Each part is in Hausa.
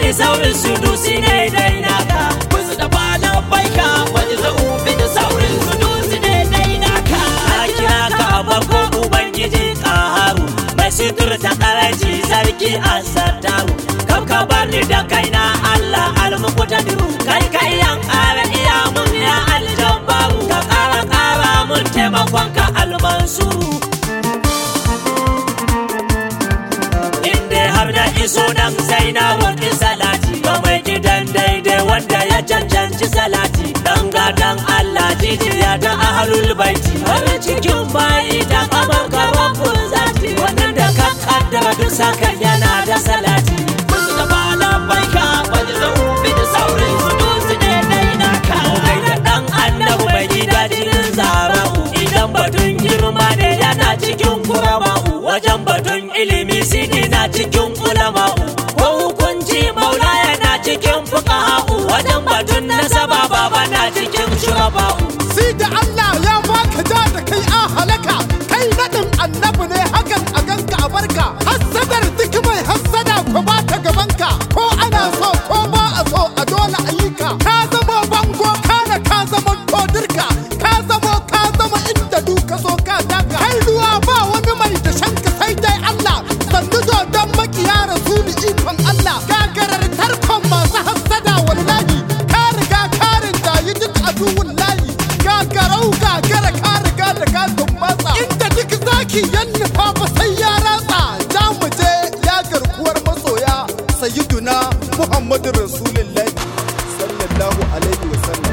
bin saurin su dusi ne dai naka musu da bala baika wani za'ubi da saurin su dusi ne dai naka a kira ka a farko ubangiji kaharu mai suturta karaji sarki a sattaru kam ka bani da kaina allah almukutadiru kai kai yan ƙara iya mun ya aljabaru ka ƙara ƙara mun taimakon ka almansuru inda har da iso nan sai na roƙi salati ga mai gidan daidai wanda ya cancanci salati dan gadan Allah jijiya ta ahlul baiti har cikin bayi da kamar karafin zati wannan da ka kaddara duk saka yana da salati musu da bala baika wani za'ubi da saurin su dusi ne dai naka kai da dan annabu mai gida jinin zara'u idan batun girma ne yana cikin kurama'u wajen batun ilimi sidi na cikin ulama'u ko hukunci maula yana cikin fuqaha'u wajen batun nasaba baba na cikin shuraba'u sai da Allah ya baka ja da kai a halaka kai naɗin annabi ne hakan a ganka a barka hassadar duk mai hassada ko ba ta gabanka ko ana so ko ba a so a dole a yi ka ka zama bango kana ka zama kodirka ka zama ka zama inda duka so ka daga kai ruwa ba wani mai da shanka sai dai Allah sannu don makiya rasuli ikon Allah gagarar tarkon masu hassada wallahi ka riga ka rinda yi duk aduwun layi gagarau gagara ka riga da ka tumbatsa inda duk zaki yan nufa ba sai ya ratsa za mu je ya garkuwar masoya sayyiduna muhammadu rasulullahi sallallahu alaihi wasallam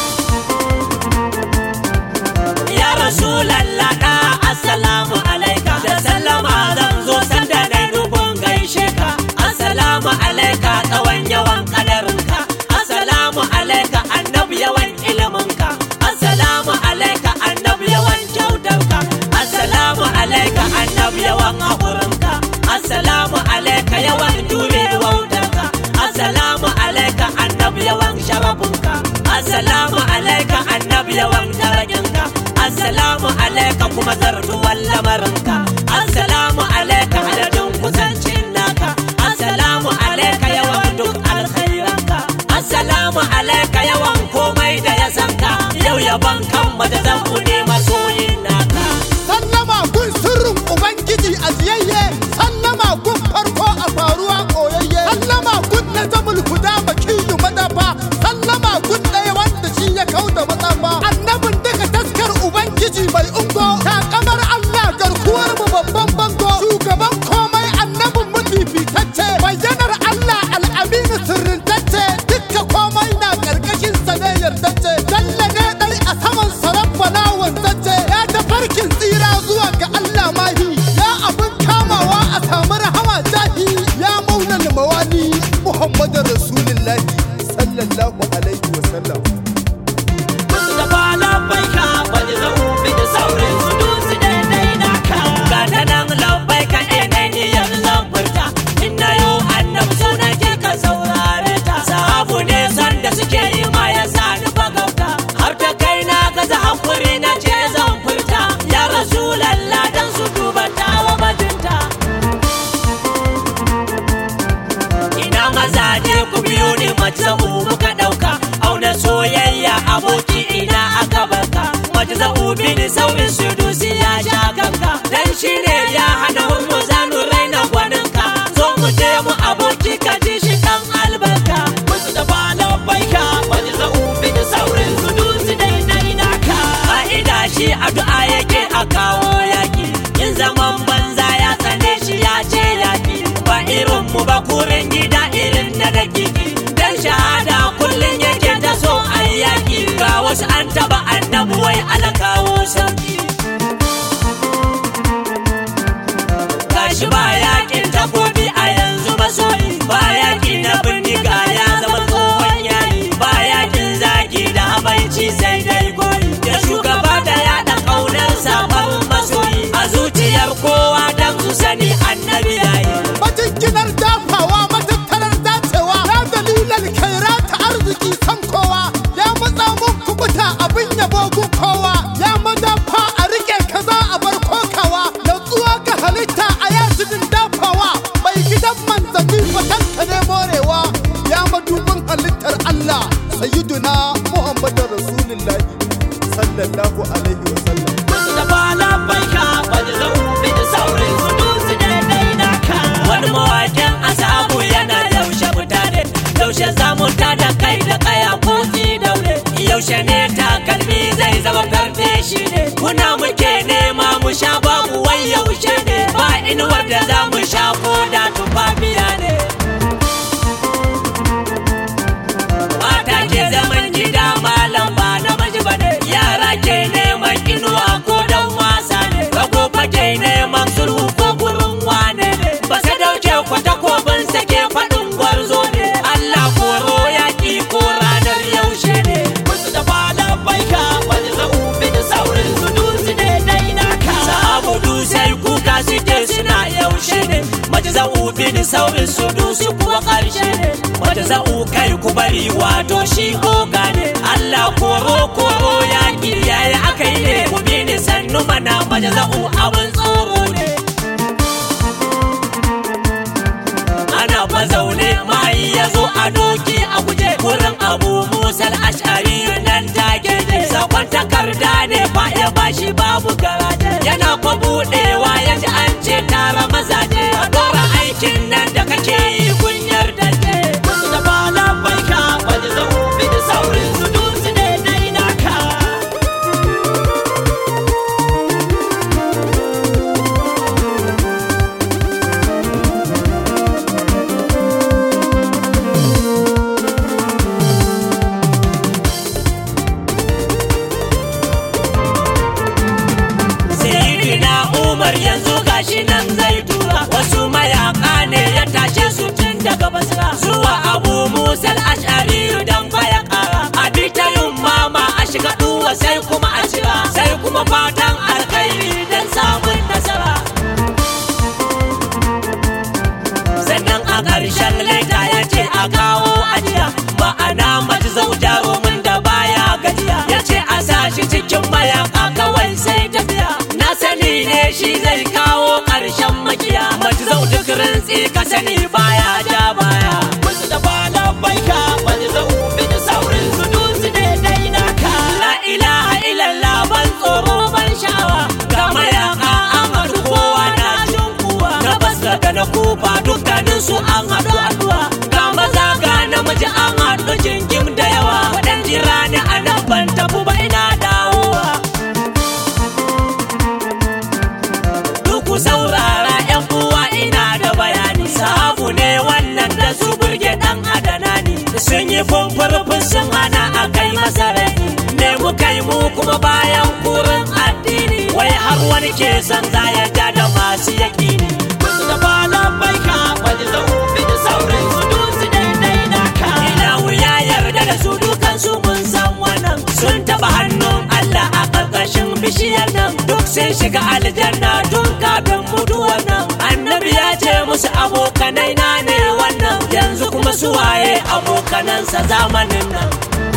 ya rasulallah da assalamu alaika da sallama zan zo sanda na dubun gaishe ka assalamu alaika tsawon yawan kadarinka assalamu alaika annabi yawan iliminka assalamu alaika annabi yawan kyautarka assalamu alaika annabi yawan haƙurinka assalamu alaika yawan jure wautarka assalamu alaika annabi yawan sharafinka assalamu alaika annabi yawan daraginka assalamu alaika kuma zartuwan lamarinka assalamu alaika adadin kusancin naka assalamu alaika yawan duk alkhairanka assalamu alaika yawan komai da ya sanka yau yaban kan mata zan ne masoyin naka sallama gun sirrin ubangiji a ziyayye sallama gun farko a faruwa koyayye sallama gun na zamul huda makiyu madafa sallama gun ɗaya wanda shi ya kau da matsafa annabin duka taskar ubangiji mai ungo takamar allah garkuwar mu babban bango shugaban komai annabin mafifitacce bayyanar allah al'aminu sirrintacce dukka komai na karkashin sa ne yardacce dalla ne dai a saman sarrafa wanzacce ya tafarkin tsira zuwa ga Allah mahi ya abin kamawa a samu rahama jahi ya maulal mawali Muhammadu Rasulullahi sallallahu alaihi wa sallam musu da bala baika wani za'ubi da saurin su dusi ne dai naka ga ta nan lambai ka ɗaya ni yanzu zan furta in na yo annabi sunan ke ka saurare ta sahabu ne san da suke yi ma ya sa ni bagauta har ta kai na gaza hakuri na ce zan furta ya rasulallah dan su duba tawa bajinta ina mazaje ku biyo ni mace muka ɗauka auna soyayya aboki ina aka barka mace bin saurin sudusi ya sha kanka dan shi ne ya hana mu zanu raina gwaninka zo mu je mu aboki ka ji shi dan albarka musu da bala baika wani za'ubi da saurin su dusi ne dai naka fa'ida shi addu'a yake a kawo yaki in zaman banza ya tsane shi ya ce yaki ba irin mu ba kurin gida irin na dakiki dan shahada kullum yake ta so a yaki ga wasu an taba annabu wai ala kawo sauki gashi ba yakin takobi a yanzu masoyi ba yaki na bindiga ya zama tsohon yayi ba yakin zagi da habaici sai dai goyi da shugaba da yaɗa ƙaunar sabon masoyi a zuciyar kowa dan su sani annabi yayi majinginar dafawa matattarar dacewa ya dalilan kaira ta arziki san kowa ya matsa mun kubuta abin yabo gun kowa ya madafa a rike kaza a bar kokawa natsuwa ga halitta a yajinin dafawa mai gidan manzanni fatanka ne morewa sayyiduna muhammadu rasulullahi sallallahu alaihi wa sallam Mustapha labbaika wani zaubi da saurin su dusu daidai naka. wani mawakin asabu yana yaushe mutane yaushe zamu da kai da kaya kotsi daure yaushe ne takalmi zai zama karfe shi ne kuna muke nema mu sha babu wai yaushe ne ba inuwar da za mu sha ko da tufafiya ne mata ke zaman gida malam ba na maji ba ne yara ke neman inuwa ko dan wasa ne rago fa ke neman sulhu ko gurin wane ne ba sai dauke kwata ko bin sake faɗin gwarzo ne Allah koro yaƙi ko ranar yaushe ne Mustapha labbaika wani zaubi da saurin su dusu daidai naka. sahabu sai kuka suke suna yaushe ne mace za'u bin saurin su dusu kuwa ƙarshe ne mace za'u kai ku bari wato shi oga ne Allah koro koro yaƙi yayi aka yi ne ku bi ni sannu mana mace za'u abin tsoro ne ana fa zaune mai ya zo a doki a guje wurin abu musal ashari nan take ne sakon takarda ne fa ya bashi babu garaje yana fa budewa ya ji an ce tara mazaje a dora aikin nan da kake yi kunyar da ke Mustapha labbaika wani zaubi da saurin su dusu daidai naka. Sayyidina Umar yanzu gashi nan zai tura wasu mayaka ne ya tashe su tun daga basra zuwa Abu Musa al-Ash'ari dan baya kara a bi ta yin mama a shiga duwa sai kuma a cira sai kuma fatan alkhairi dan samun nasara sannan a ƙarshen leta ya ce a kawo ajiya ma'ana mace zau jarumin da baya gajiya ya ce a sa shi cikin mayaka kawai sai tafiya na sani ne shi zai kawo ƙarshen makiya mace zau duk rintsi ka sani baya ja baya Mustapha labbaika wani zaubi da saurin su dusu daidai naka. la ilaha illallah ban tsoro ban sha'awa ga mayaka an haɗu kowa na jin kuwa na basra da na kufa dukkanin su an haɗu addu'a ga maza ga namiji an haɗu jingim da yawa wadan jira ni a nan ban tafi ba ina dawowa duk ku saurara yan uwa ina da bayani sahabu ne wannan da su burge dan adana ne sun yi fumfurfun sun hana a kai masa rani ne mu kai mu kuma bayan kurin addini wai har wani ke son za ya ja da masu yaƙini Mustapha labbaika wani zaubi da saurin su dusu daidai naka. Ilahu ya yarda da su dukansu mun san wannan sun taba hannun Allah a ƙarƙashin bishiyar nan duk sun shiga aljanna tun kafin mutuwar nan annabi ya ce musu abokanai na ne wannan yanzu kuma su waye abokanansa zamanin nan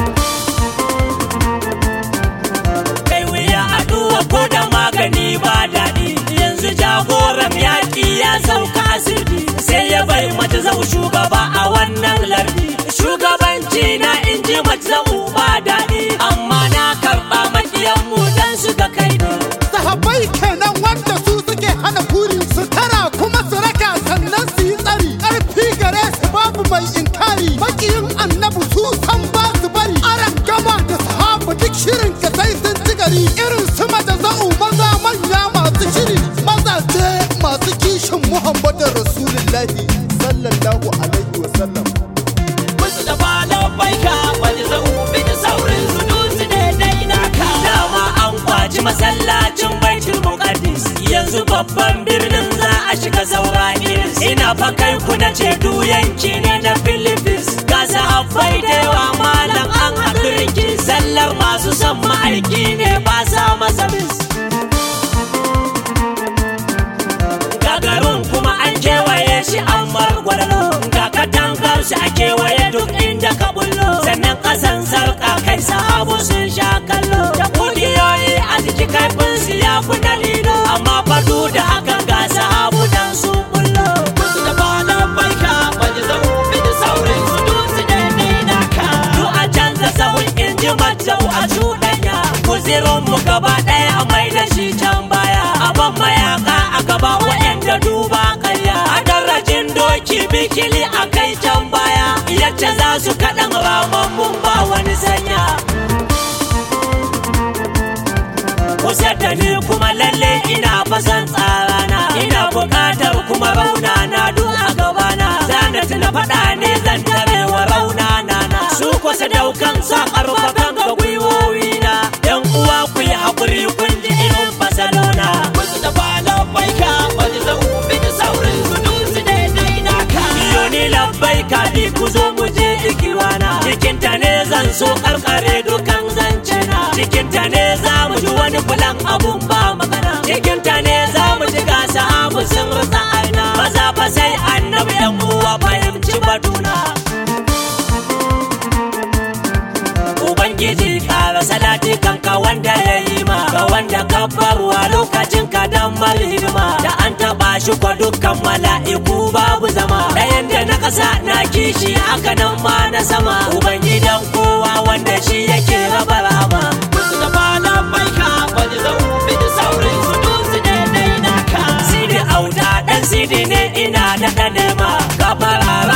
kai wuya aduwa ko da magani ba daɗi yanzu jagoran yaƙi ya sauka asirbi sai ya bai mace zau shugaba a wannan lardi shugabanci na in ji mace zau ba daɗi amma na karɓa maƙiyanmu dan su ga kai ne sahabbai kenan wanda su suke hana kuri su tara kuma su raka sannan su yi tsari ƙarfi gare su babu mai inkari makiyin annabi su san ba su bari aran gama da sahabu duk shirin ka sai sun ci gari irin su mata za'u maza manya masu shiri mazaje masu kishin muhammadu rasulullahi sallallahu alaihi wasallam Mustapha labbaika wani zaubi da saurin su dusu daidai naka. dama an kwaci masallacin baitul muqaddis yanzu babban birnin za a shiga saura iris ina fa kai ku na ce du yanki ne na philippines ga sahabbai da yawa malam an haɗu riki sallar masu son ma'aiki ne ba sa masa bis gagarin kuma an kewaye shi an margwalo ga katangar shi a kewaye duk inda ka bullo sannan kasan sarka kai sahabu sun sha kallo da kugiyoyi a jiki kaifin su ya fi na lilo amma fadu da hakan ga sahabu dan sun bullo Mustapha labbaika wani zaubi da saurin su dusu daidai naka. duk a can bikili a kai can baya yadda za su kaɗan ramammun ba wani sanya kusa da ni kuma lalle ina fasan tsarana ina buƙatar kuma rauna na duk a gabana zana tuna faɗa ne zan tare wa rauna na na su kusa daukan sa ƙarfafan ga gwiwowi na yan uwa ku yi haƙuri kun ji irin fasalona Wasu da falon baika wani zaubi da saurin su dutse daidai naka. biyo ni labbai kaɗi ku zo mu je ikiwana cikinta ne zan so karkare dukan zance na cikinta ne za mu ji wani fulan abun ba magana cikinta ne za mu ji gasa abu sun rasa aina maza fa sai annabi yan uwa fahimci batuna Ubangiji ƙara salati kanka wanda ya yi ma ga wanda ka barwa lokacin ka dan hidima da an taɓa shi kwa dukkan mala'iku babu zama ɗayan da na ƙasa na kishi haka nan ma na sama Ubangidan kowa wanda shi yake raba rama Wasu da falon baika wani zaubi da saurin su dutse daidai naka. Sidi auta ɗan sidi ne ina da ɗanema ka fara